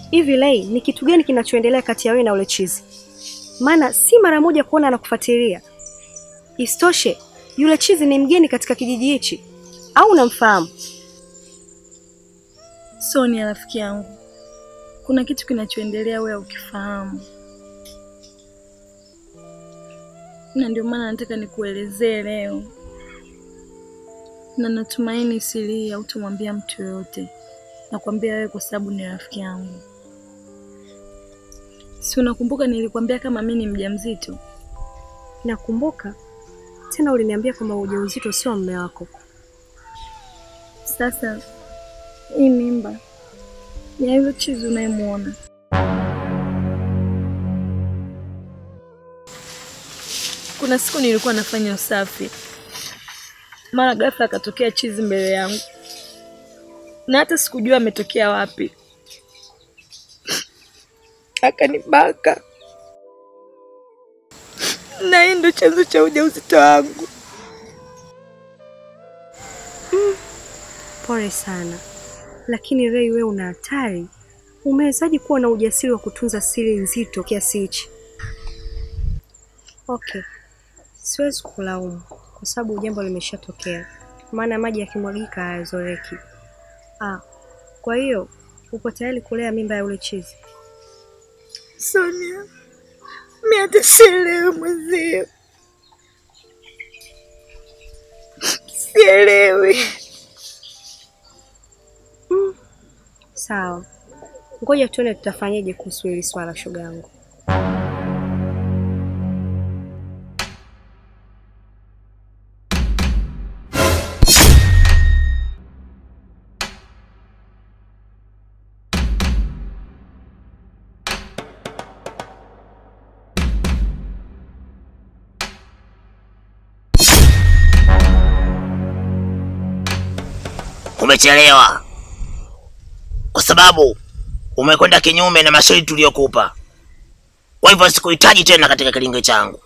Hivi Lei, ni kitu gani kinachoendelea kati ya wewe na ule chizi? Maana si mara moja kuona anakufuatilia. Isitoshe, yule chizi ni mgeni katika kijiji hichi au unamfahamu? Sonia rafiki yangu, kuna kitu kinachoendelea wewe ukifahamu, na ndio maana nataka nikuelezee leo, na natumaini siri hii hautamwambia mtu yoyote. Nakwambia wewe kwa sababu ni rafiki yangu. Si unakumbuka nilikwambia kama mimi ni mjamzito? Nakumbuka tena, uliniambia kwamba ujauzito sio mume wako. Sasa hii mimba ni ya yule chizi unayemwona. Kuna siku nilikuwa nafanya usafi, mara ghafla akatokea chizi mbele yangu, na hata sikujua ametokea wapi. Akanibaka, na hii ndo chanzo cha ujauzito wangu. Pole sana, lakini Rei, wewe una hatari. Umewezaje kuwa na ujasiri wa kutunza siri nzito kiasi hichi? Okay, siwezi kulaumu kwa sababu jambo limeshatokea, maana maji yakimwagika hayazoreki. Ah, kwa hiyo upo tayari kulea mimba ya ule chizi? Sonia, mi hata sielewi mwenzio, sielewi. Sawa, ngoja tuone tutafanyaje kuhusu hili swala, shoga yangu. Umechelewa kwa sababu umekwenda kinyume na masharti tuliyokupa. Kwa hivyo sikuhitaji tena katika kilinge changu.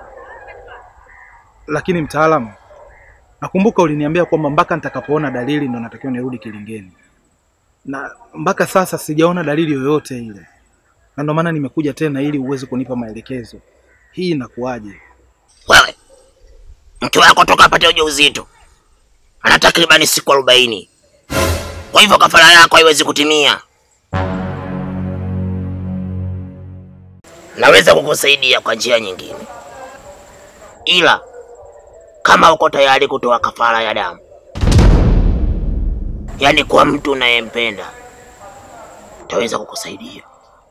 Lakini mtaalamu, nakumbuka uliniambia kwamba mpaka nitakapoona dalili ndo natakiwa nirudi kilingeni, na mpaka sasa sijaona dalili yoyote ile, na ndo maana nimekuja tena ili uweze kunipa maelekezo. Hii inakuwaje? Wewe mke wako toka apate ujauzito ana takribani siku arobaini. Kwa hivyo kafara yako haiwezi kutimia. Naweza kukusaidia kwa njia nyingine, ila kama uko tayari kutoa kafara ya damu, yaani kwa mtu unayempenda, taweza kukusaidia.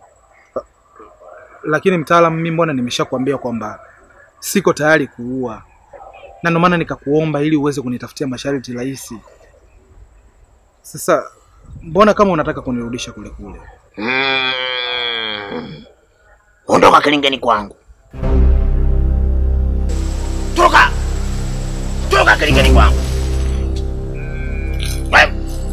Lakini mtaalamu, mimi mbona nimeshakwambia kwamba siko tayari kuua, na ndo maana nikakuomba ili uweze kunitafutia masharti rahisi. Sasa mbona kama unataka kunirudisha kule kule? Mm. Ondoka kilingeni kwangu. Toka. Toka kilingeni kwangu. Wewe.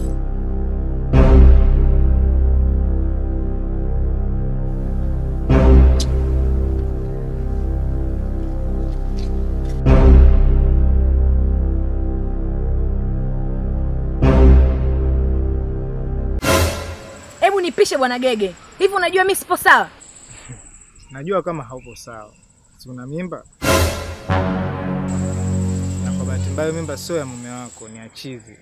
Hebu nipishe bwana Gege, hivi unajua mi sipo sawa? Najua kama haupo sawa, si una mimba, na kwa bahati mbaya mimba sio ya mume wako, ni ya chizi.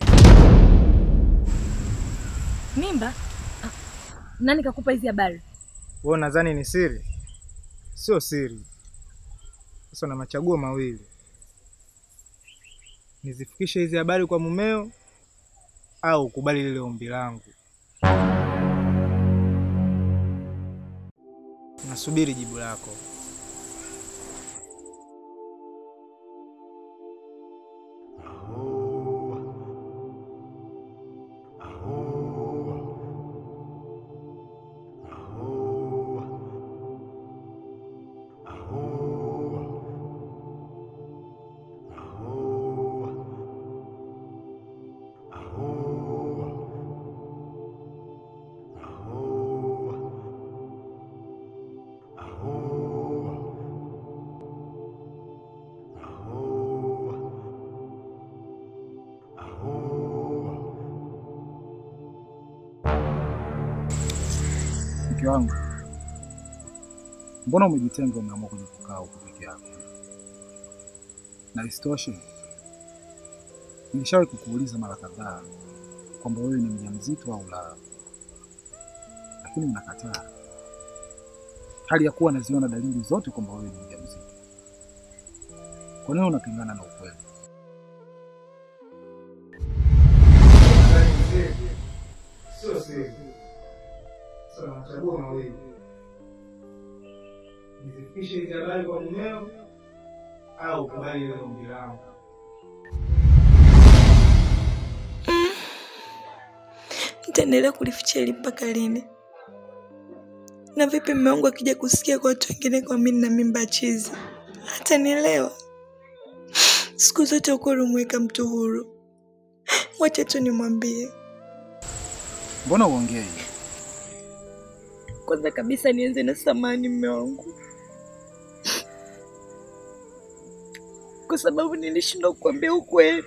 Mimba? Ah, Nani kakupa hizi habari? Wewe nadhani ni siri? Sio siri. Sasa una machaguo mawili, nizifikishe hizi habari kwa mumeo au ukubali lile ombi langu. Nasubiri jibu lako. Mke wangu, mbona umejitenga, umeamua kuja kukaa huku peke yako? Na isitoshe, nilishawahi kukuuliza mara kadhaa kwamba wewe ni mjamzito au la, lakini unakataa, hali ya kuwa naziona dalili zote kwamba wewe ni mjamzito. Kwa nini unapingana na ukweli? Sio siri. Sasa nachagua mawili, nizifikishe hizi habari kwa mumeo au kubali ile ombi langu. Nitaendelea kulificha hili mpaka lini? Na vipi mume wangu akija kusikia kwa watu wengine kwa mimi na mimba chizi, hatanielewa? Siku zote ukweli umweka mtu huru. Wacha tu nimwambie. Mbona uongei? Kwanza kabisa nianze na samani mume wangu, kwa sababu nilishindwa kukwambia ukweli.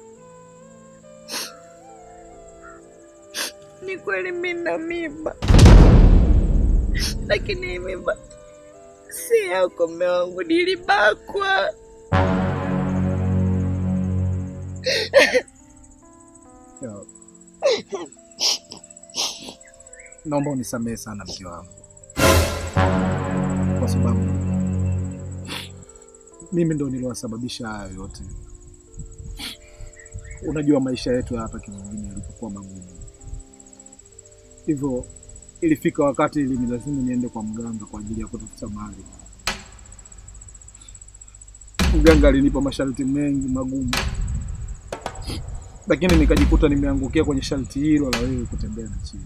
Ni kweli mimi na mimba, lakini hii mimba si yako mume wangu, nilibakwa. Ya. Naomba unisamehe sana mke wangu, kwa sababu mimi ndo niliwasababisha hayo yote. Unajua maisha yetu ya hapa kijijini yalipokuwa magumu, hivyo ilifika wakati ili ni lazima niende kwa mganga kwa ajili ya kutafuta mali. Mganga alinipa masharti mengi magumu, lakini nikajikuta nimeangukia kwenye sharti hilo la wewe kutembea na chizi.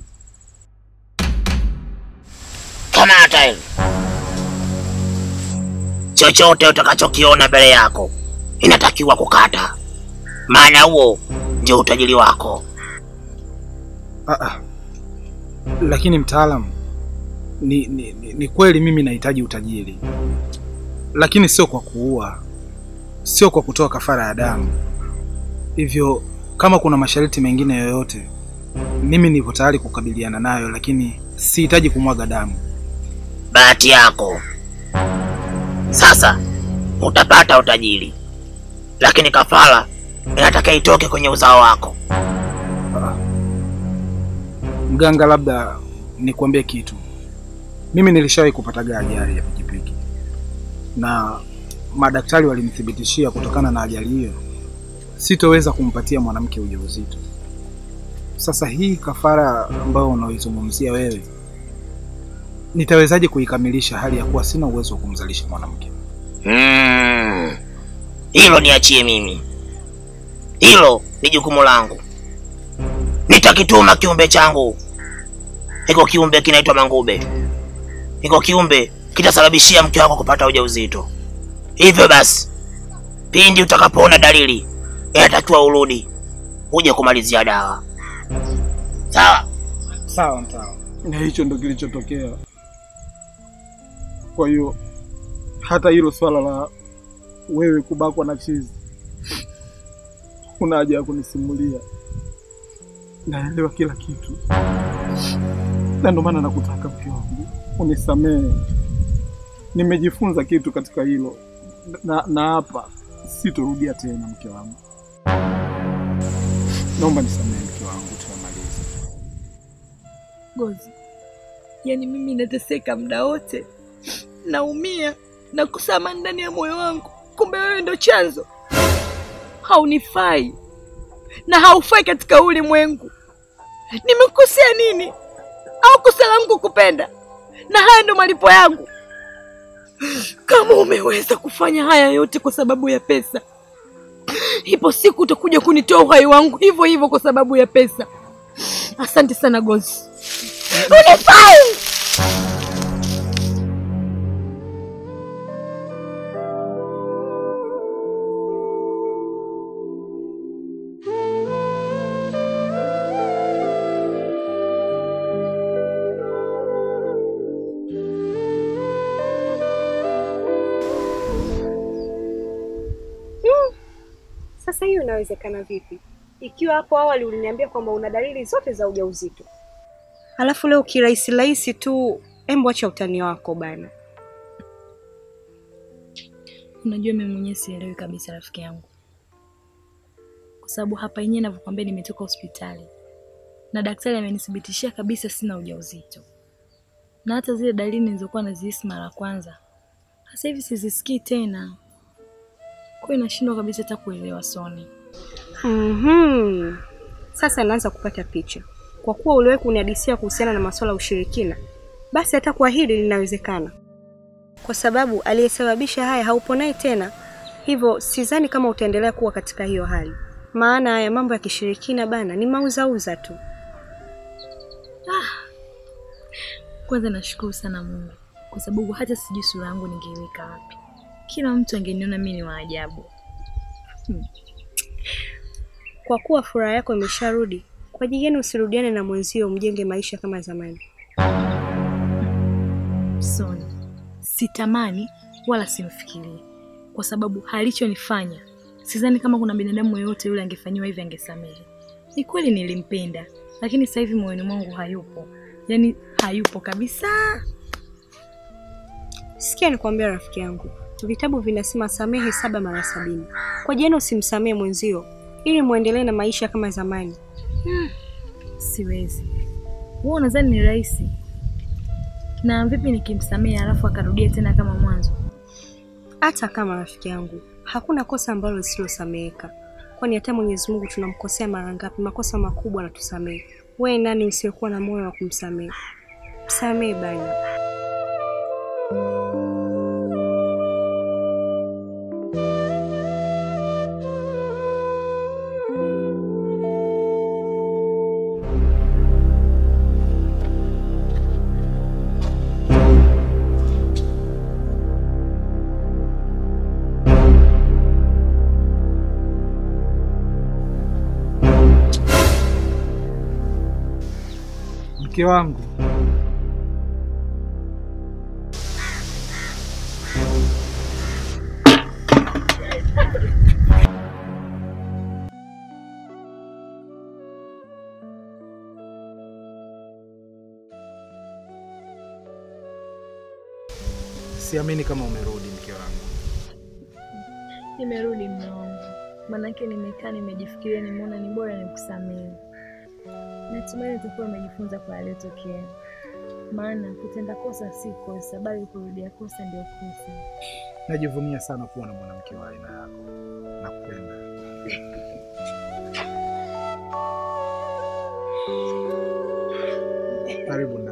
Kamata hilo. Chochote utakachokiona mbele yako inatakiwa kukata, maana huo ndio utajiri wako. Ah, ah. Lakini mtaalamu, ni, ni, ni, ni kweli mimi nahitaji utajiri, lakini sio kwa kuua, sio kwa kutoa kafara ya damu. Hivyo kama kuna masharti mengine yoyote, mimi nipo tayari kukabiliana nayo, lakini sihitaji kumwaga damu. Bahati yako sasa, utapata utajiri, lakini kafara inataka itoke kwenye uzao wako. Mganga, labda nikuambie kitu. Mimi nilishawahi kupataga ajali ya pikipiki na madaktari walinithibitishia kutokana na ajali hiyo sitoweza kumpatia mwanamke ujauzito. Sasa hii kafara ambayo unaoizungumzia wewe, nitawezaje kuikamilisha hali ya kuwa sina uwezo wa kumzalisha mwanamke? Mm. Hilo niachie mimi, hilo ni jukumu langu. Nitakituma kiumbe changu. Hiko kiumbe kinaitwa Mangube. Hiko kiumbe kitasababishia mke wako kupata ujauzito. Hivyo basi, pindi utakapoona dalili, inatakiwa urudi uje kumalizia dawa. Sawa? Sawa mtawa. Na hicho ndo kilichotokea. Kwa hiyo hata hilo swala la wewe kubakwa na chizi, una haja ya kunisimulia. Naelewa kila kitu, na ndio maana nakutaka mke wangu unisamehe. Nimejifunza kitu katika hilo, na na hapa sitorudia tena. Mke wangu, naomba nisamehe mke wangu, tumemaliza. Gozi, yaani mimi nateseka muda wote, naumia na kusama ndani ya moyo wangu, kumbe wewe ndo chanzo. Haunifai na haufai katika ulimwengu. Nimekukosea nini? Au kosa langu kupenda? Na haya ndo malipo yangu. Kama umeweza kufanya haya yote kwa sababu ya pesa, ipo siku utakuja kunitoa uhai wangu hivyo hivyo kwa sababu ya pesa. Asante sana Gozi. Unifai! Sasa hiyo inawezekana vipi? Ikiwa hapo awali uliniambia kwamba una dalili zote za ujauzito. Alafu leo kirahisi rahisi tu, embo acha utani wako bana. Unajua mimi mwenyewe sielewi kabisa rafiki yangu, kwa sababu hapa yenyewe ninavyokuambia, nimetoka hospitali na daktari amenithibitishia kabisa sina ujauzito, na hata zile dalili nilizokuwa nazihisi mara ya kwanza sasa hivi sizisikii tena. Kwa hiyo nashindwa kabisa hata kuelewa Soni. Mhm. Sasa naanza kupata picha. Kwa kuwa uliwahi kunihadisia kuhusiana na masuala ya ushirikina, basi hata kwa hili linawezekana, kwa sababu aliyesababisha haya haupo naye tena, hivyo sidhani kama utaendelea kuwa katika hiyo hali, maana haya mambo ya kishirikina bana ni mauzauza tu. Kwanza nashukuru sana Mungu kwa sababu hata sijui sura yangu ningeiweka wapi. Kila mtu angeniona mimi ni wa ajabu. Kwa kuwa furaha yako imesharudi, kwa ajili gani usirudiane na mwenzio, mjenge maisha kama zamani? Soni, sitamani wala simfikirii, kwa sababu alichonifanya sidhani kama kuna binadamu yoyote yule angefanyiwa hivi angesamehe. Ni kweli nilimpenda, lakini sasa hivi moyoni mwangu hayupo, yaani hayupo kabisa. Sikia nikwambia, rafiki yangu, vitabu vinasema samehe saba mara sabini. Kwa jana usimsamehe mwenzio ili muendelee na maisha kama zamani. Siwezi. Wewe unadhani ni rahisi? Na vipi nikimsamehe alafu akarudia tena kama mwanzo? Hata kama rafiki yangu, hakuna kosa ambalo lisilosameheka, kwani hata Mwenyezi Mungu tunamkosea mara ngapi? Makosa makubwa anatusamehe. Wewe nani usiyekuwa na moyo wa kumsamehe? Msamehe bana. Mke wangu, siamini kama umerudi mke wangu. Nimerudi mume wangu, maanake nimekaa nimejifikiria, nimeona ni bora nikusamehe. Natumai utakuwa umejifunza kwa yaliyotokea, maana kutenda kosa si kosa, bali kurudia kosa ndio kosa. Najivunia sana kuwa na mwanamke wa aina yako. Nakupenda. Karibu